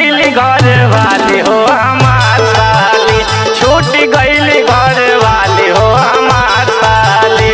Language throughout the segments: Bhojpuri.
गईली घर वाली हो हमार साली छूट गईली घर वाली हो हमार साली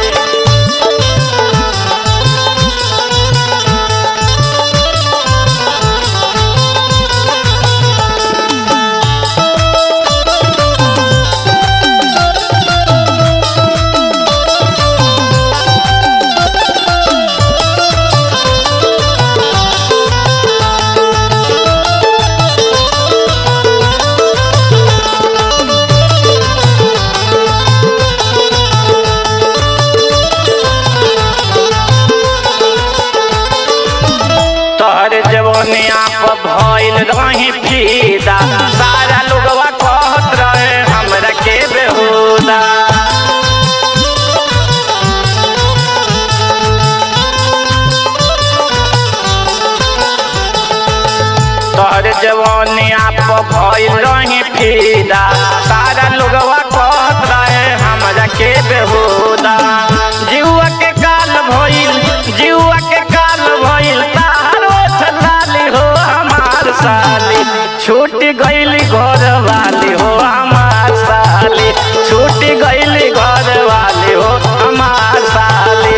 तोहर जवनिया पर भइल रही फीदा सारा लोगवा कहत रहे हमरा के बेहुदा तोहर जवनिया पर भइल रही फीदा सारा लोगवा कहत रहे हमरा के बेहुदा जीवा के काल भइल जीवा के काल भइल तारो लाली हो हमार साली छूट गईली घर वाली हो हमार साली छूट गईली घर वाली हो हमार साली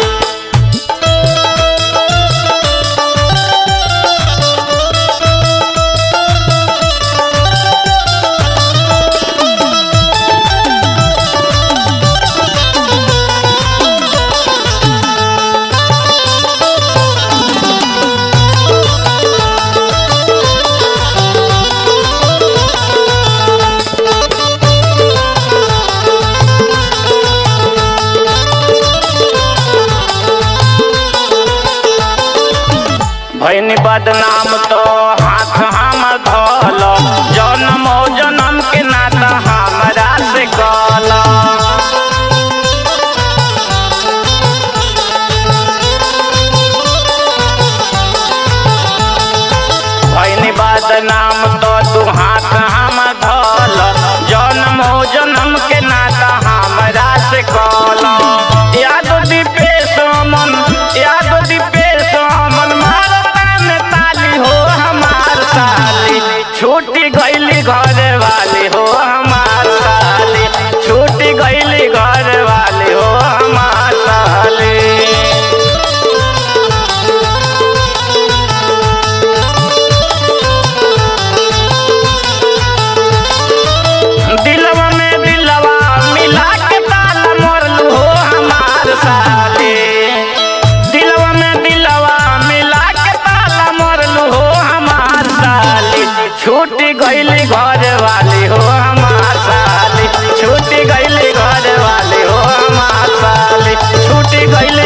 भैनी बदनाम तो हाथ हम धोल जन्म जन्म के नाता हमरा से कल भैनी बदनाम तो तू हाथ हम धोल जन्म जन्म के नाता हमरा से कल याद दीपेश मन याद दीपेश मन मारता में ताली हो हमार साली छूटी गईली घर वाली हो हमार साली छूटी गईली घर वाली हो हमार साली दिलवा में दिलवा मिला के ताला मोरलू हो हमार साली दिलवा में दिलवा मिला के ताला मोरलू हो हमार साली छूट गईली घर वाली हो हमार साली छूट गईली घर वाली हो हमार साली छूट गईली